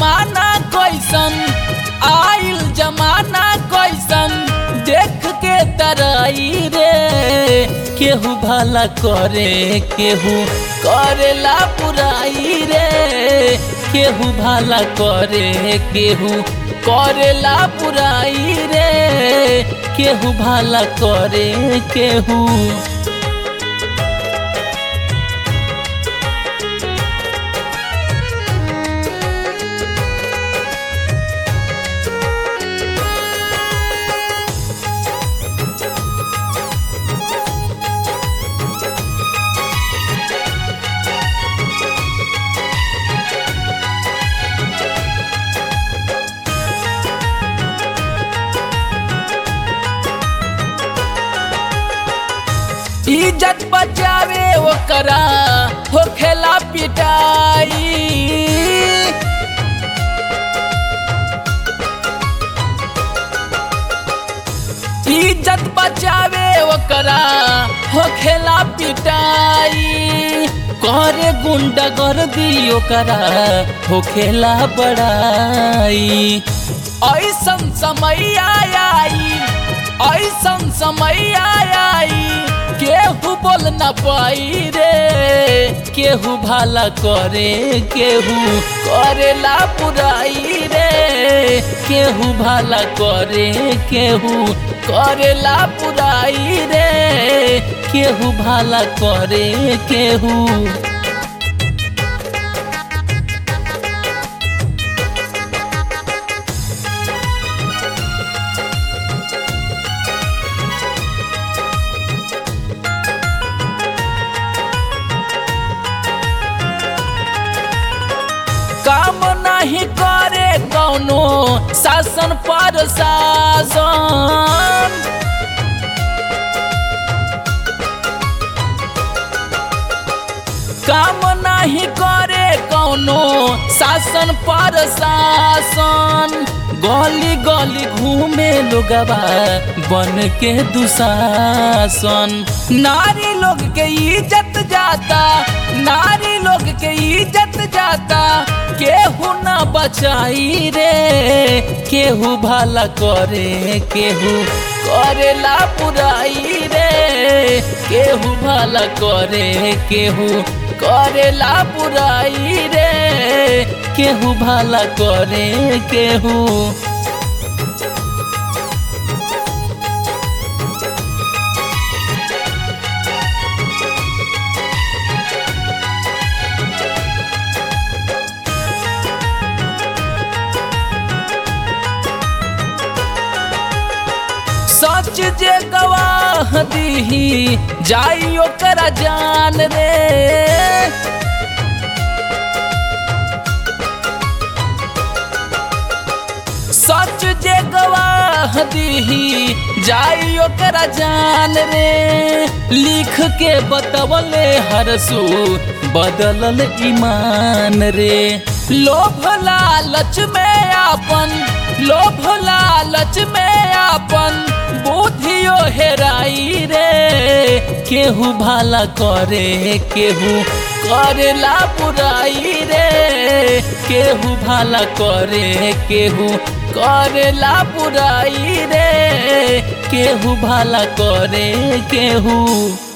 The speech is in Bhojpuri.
जमाना कैसन आइल जमाना कैसन देख के तराई रे केहू भला करे केहू करेला पुराई रे केहू भला करे केहू करेला पुराई रे केहू भला करे केहू इज्जत बचावे ओकरा होखेला पिटाई इज्जत बचावे ओकरा होखेला पिटाई करे गुंडा कर दी ओकरा होखेला बड़ाई ऐसन समय आई ऐसन समय आई केहू बोल न पाई रे केहू भला करे केहू करेला पुराई रे केहू भला करे केहू करेला पुराई रे केहू भला करे केहू काम नहीं करे कौनो शासन पर शासन काम नहीं करे कौनो शासन पर शासन गली गली घूमे लोगवा बन के दुशासन नारी लोग के इज्जत जाता नारी लोग के इज्जत जाता केहू ना बचाई रे केहू भला करे केहू करेला पुराई रे केहू भला करे केहू करेला पुराई रे केहू भला करे केहू सच जे गवाह दीही जाई ओकरा जान रे सच जे गवाह दीही जाई ओकरा जान रे लिख के बतवले हरसू बदलल ईमान रे लोभ लालच में आपन लोभ लालच में आपन बुद्धियो हेराई रे केहू भला करे केहू करेला बुराई रे केहू भला करे केहू करेला बुराई रे केहू भला करे केहू